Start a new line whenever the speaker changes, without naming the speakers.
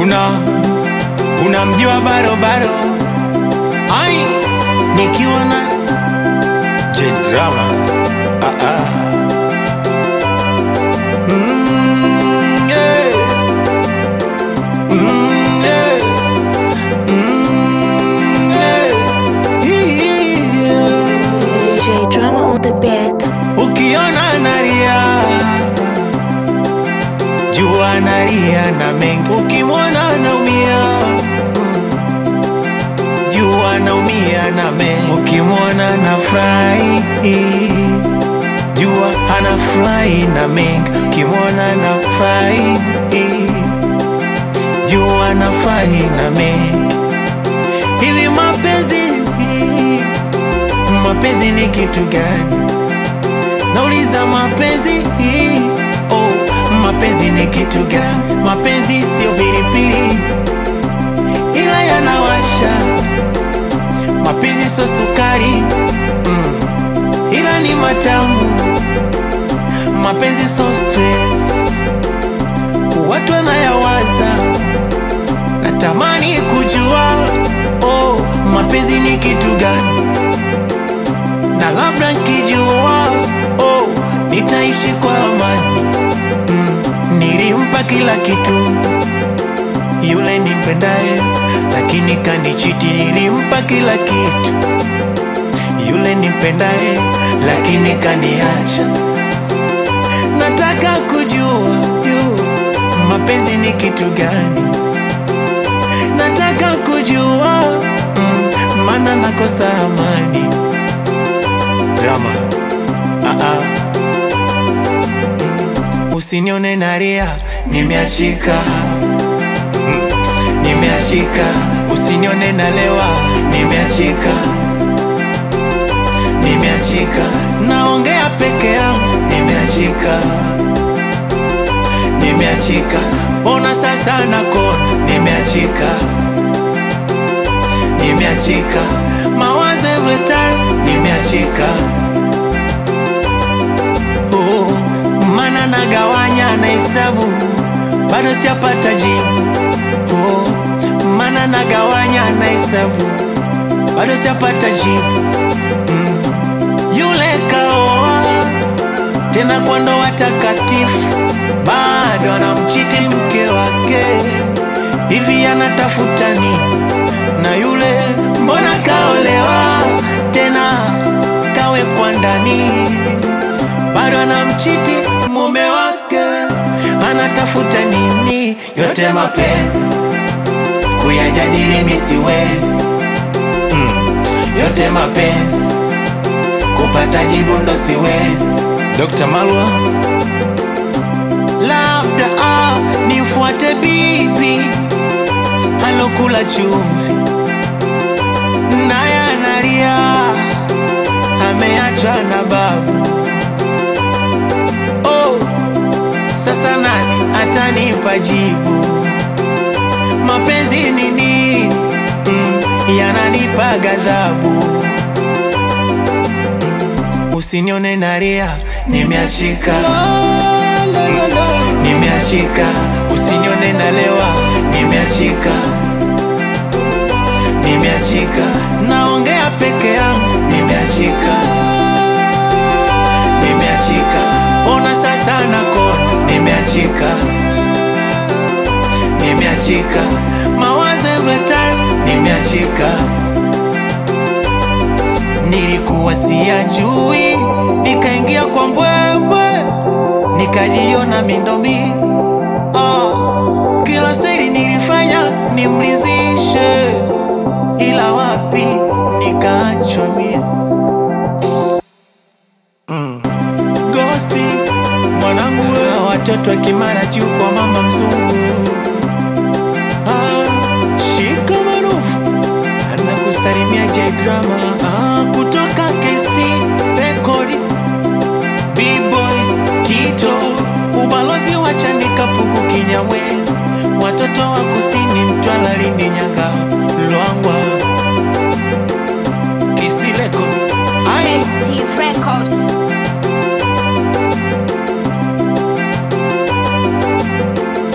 una unamjua barobaro ai nikiwa na jedrama ah, ah. Mm, yeah. Mm, yeah. Mm, yeah. Yeah.
J Drama on the beat.
Ukiona nalia jua nalia na mengi, ukimwona naumia jua naumia na mengi, ukimwona na furahi jua anafurahi na mengi, ukimwona na furahi jua anafurahi na mengi. Hivi mapenzi mapenzi ni kitu gani? Nauliza mapenzi oh, mapenzi ni kitu gani? Mapenzi sio pilipili, ila yanawasha. Mapenzi sio sukari mm, ila ni matamu. Mapenzi sio stress, watu wanayawaza. Natamani kujua oh, mapenzi ni kitu gani? na labda nkijua oh, nitaishi kwa amani mm, nilimpa kila kitu yule nimpendaye, lakini kanichiti. Nilimpa kila kitu yule nimpendaye, lakini kaniacha. Nataka kujua jua mapenzi ni kitu gani, nataka kujua mm, maana nakosa amani drama ah -ah. Mm. Usinione nalia, nimeachika Mm. nimeachika. Usinione nalewa, nimeachika nimeachika. Naongea peke yangu, nimeachika nimeachika. Ona sasa nakona, nimeachika nimeachika. Mawazo every time, nimeachika oh, mana nagawanya na hesabu bado sijapata jibu oh, mana nagawanya na hesabu bado sijapata jibu mm. Yule kaoa tena kwa ndoa takatifu, bado anamchiti mke wake, hivi anatafuta nini? Na yule mbona kaolewa tena kawekwa ndani, bado anamchiti mume wake, anatafuta nini? Yote mapenzi kuyajadili mi siwezi mm. Yote mapenzi kupata jibu ndo siwezi. Dr. Malwa, labda ah, nifuate bibi alokula chumvi naye analia, ameachwa na babu. Oh, sasa nani atanipa jibu? Mapenzi ni nini? Mm, yananipa ghadhabu. Usinione nalia, nimeachika nimeachika. Usinione nalewa, nimeachika nimeachika. Naongea peke yangu, nimeachika nimeachika. Ona sasa nakona, nimeachika nimeachika. Mawazo every time, nimeachika nilikuwa siyajui, nikaingia kwa mbwembwe, nikajiona mindomi. Oh, kila siri nilifanya nimlizishe, ila wapi nikaachwa mie. Mm. Gosti mwanangu, we watoto wa Kimara juu kwa mama mzungu. Ah, shika marufu anakusalimia J Drama ah,